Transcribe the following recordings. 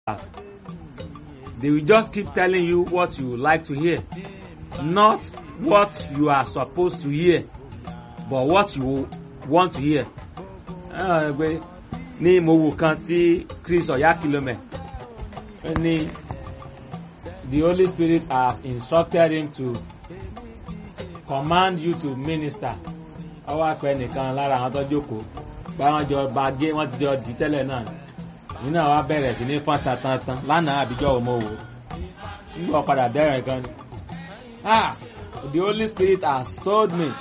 They will just keep telling you what you like to hear, not what you are supposed to hear, but what you want to hear. Ah, pé ní mo wò kan tí Chris Oyakilome ní the Holy Spirit has instructed him to command you to minister. Ọwọ́ àpẹ nìkan lára àwọn tó jókòó báwọn jọ bá gé wọ́n ti jọ dì tẹ́lẹ̀ náà nínú àwa bẹ̀rẹ̀ sí ní fọ́n tantan lánàá àbíjọ́ òmò wò nígbà padà dẹ́rẹ̀ gan ni. Ah, the Holy Spirit has told me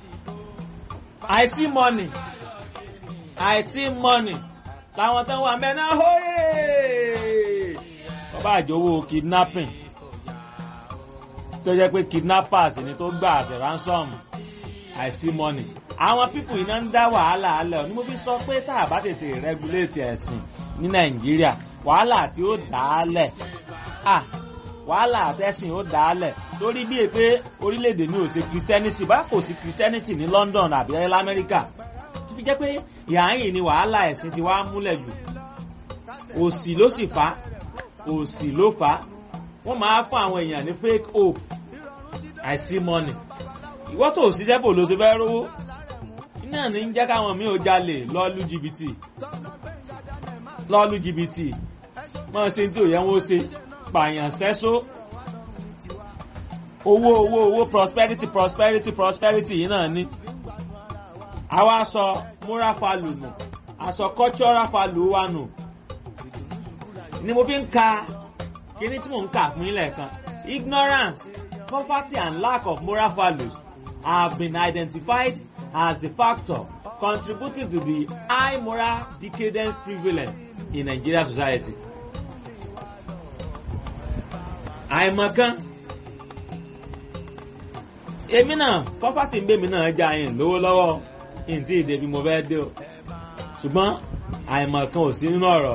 I see money I see money làwọn tó wà mẹ́ná hóyè bàbá àjòwò kidnapping tó jẹ́ pé kidnappers ni tó gbà àṣẹ ransom I see money àwọn pípù iná ń dá wàhálà alẹ́ ọ̀ ni mo fi sọ pé tá a bá tètè regulate ẹ̀sìn ní Nàìjíríà wàhálà tí ó dà á lẹ̀ ah wàhálà àtẹ̀sìn ó dà á lẹ̀ torí bíi pé orílẹ̀-èdè mi ò ṣe Christianity bá kò sí Christianity ní London àbí lamẹ́ríkà tó fi jẹ́ pé ìhàyìn ni wàhálà ẹ̀sìn ti wá múlẹ̀ jù òsì ló sì fà òsì ló fà wọ́n máa fún àwọn èèyàn ní fake hope I see money ìwọ́ tó ṣiṣẹ́ bò ló ṣe fẹ́ rówó iná ní ń jẹ́ káwọn mi ò jalè lọ́ọ́lù jìbìtì lọ́ọ́lù jìbìtì máa ṣe tí ò yẹ wọ́n ṣe pààyàn sẹ́só owó owó owó prosperity prosperity prosperity yìí náà ní. àwa sọ múra falù nù àsọ cultural falù wa nù ni mo fi ń ka kíní tí mò ń kà fún yín lẹ́ẹ̀kan ignorance poverty and lack of moral values have been identified as the factor contributing to the high moral decadence prevalent in Nigerian society. àìmọ̀kan èmi náà kọ́fàtì ń bèmí náà já yín lówó lọ́wọ́ ntí ìdè bí mo fẹ́ dé o ṣùgbọ́n àìmọ̀kan ò sí nínú ọ̀rọ̀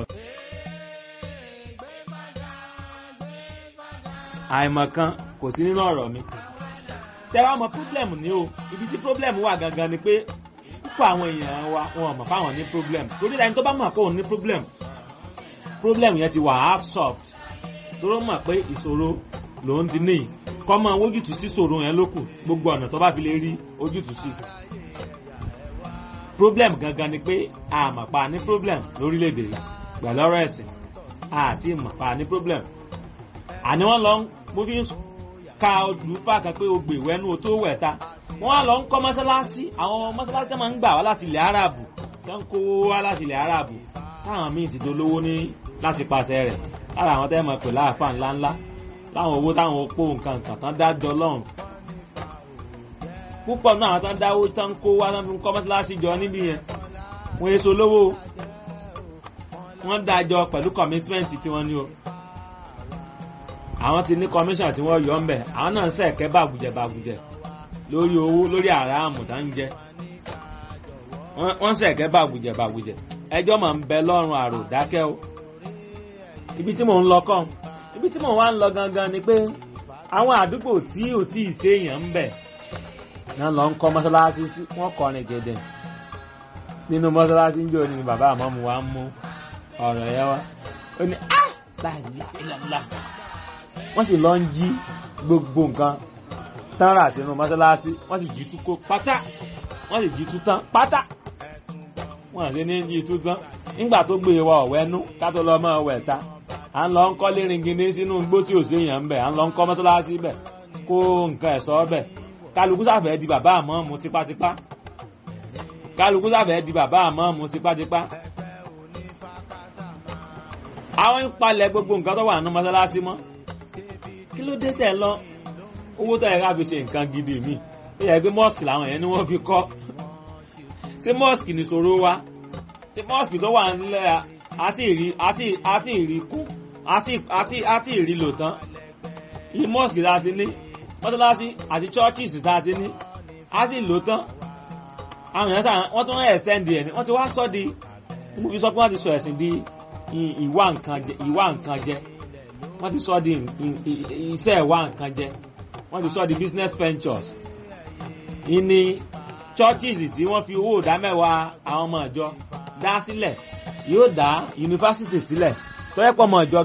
àìmọ̀kan kò sí nínú ọ̀rọ̀ mi ṣé wàá mọ problem ni o ibi tí problem wà gangan ni pé púpọ̀ àwọn èèyàn wa wọn mọ̀ fáwọn ní problem torí ẹni tó bá mọ̀ pé òun ní problem problem yẹn ti wà half solved tóró mọ̀ pé ìṣòro lòun ti ní kọ́ mọ ojútùú sí ìṣòro yẹn lókù gbogbo ọ̀nà tó bá fi lè rí ojútùú sí. problem gangan ni pé àmọ̀pá ní problem lórílẹ̀‐èdè yìí pẹ̀lú ọ̀rọ̀ ẹ̀sìn àti ìmọ̀pá ní problem. àní wọ́n lọ mo fi ń ka olùfà kan pé o gbè wẹ́nu o tó wẹ̀ ta wọ́n á lọ ń kọ́ mọ́sálásí àwọn mọ́sálásí tó máa ń gbà wá láti ilẹ̀ Árábù tó ń kó wá láti ilẹ̀ Árábù táwọn míì ti dolówó ní láti pàṣẹ rẹ̀ lára àwọn tẹ́ mọ̀ pé láàfáà ńláńlá láwọn owó táwọn opó nǹkan nǹkan tán dájọ́ lọ́hùn. púpọ̀ náà àwọn tán dáwó tán kó wá tán fi ń kọ́ mọ́sálásí jọ níbí yẹn wọ́n èso lówó wọ́n dájọ́ pẹ̀lú commitment tí wọ́n ní o. àwọn ti ní commission tí wọ́n yọ ọ́ mbẹ̀ àwọn náà ń sẹ̀kẹ́ bàgùjẹ̀ bàgùjẹ̀ lórí owó lórí àràmù tá ń jẹ wọ́n sẹ̀kẹ́ bàgùjẹ̀ bàgùjẹ̀ ẹjọ́ máa ń bẹ lọ́rùn àrò dákẹ́ o ibi tí mò ń lọ kàn ibi tí mò ń wá ń lọ gangan ni pé àwọn àdúgbò tí ò tí ì séèyàn ń bẹ̀ náà lọ ń kọ́ mọ́sálásí sí wọ́n kọrin gẹ̀dẹ̀ nínú mọ́sálásí ń jò ní bàbá àmọ́mu wa ń mú ọ̀rọ̀ yẹn wá ó ní á láìláìláìlá wọ́n sì lọ ń jí gbogbo nǹkan tán rà sínú mọ́sálásí wọ́n sì jí tú kó pátá wọ́n sì jí tú tán pátá wọ́n àti ní jí tú tán nígbà tó gbé wa ọ̀wẹ́nú ká tó lọ mọ́ ọ̀wẹ́ ta à ń lọ ń kọ́ léringindé sínú igbó tí ò sí èèyàn ń bẹ̀ à ń lọ ń kọ́ mọ́tọ́lásí bẹ̀ kó nǹkan ẹ̀sọ́ bẹ̀ kálukú sàfẹ́ di bàbá àmọ́ mu tipátipá kálukú sàfẹ́ di bàbá àmọ́ mu tipátipá. àwọn ń palẹ̀ gbogbo nǹkan tó wà nínú mọ́tọ́lásí mọ́ kí ló dé tẹ̀ lọ owó tó yẹ ká fi ṣe nǹkan gidi mi ó yẹ pé mọ́ọ̀sì làwọn yẹn ni wọ́n fi kọ́ ṣé mọ́ọ̀sì ni ṣòro wa ṣé mọ́ọ̀sì tó wà nílẹ̀ àti ìrí àti àti ìrí kún àti àti àti ìrí lò tán yìí mosque tá a ti ní mọ́sálásí àti churches tá a ti ní a ti lò tán àwọn èèyàn sáà wọ́n tún ń extend ẹ̀ ní wọ́n ti wá sọ di mo fi sọ pé wọ́n ti sọ ẹ̀sìn di ìwà nǹkan jẹ ìwà nǹkan jẹ wọ́n ti sọ di iṣẹ́ ìwà nǹkan jẹ wọ́n ti sọ di business ventures ìní churches tí wọ́n fi owó ìdámẹ́wàá àwọn ọmọ ìjọ dá sílẹ̀ yóò dá yunifásitì sílẹ̀ tó yẹ pọ̀ mọ́ ìjọ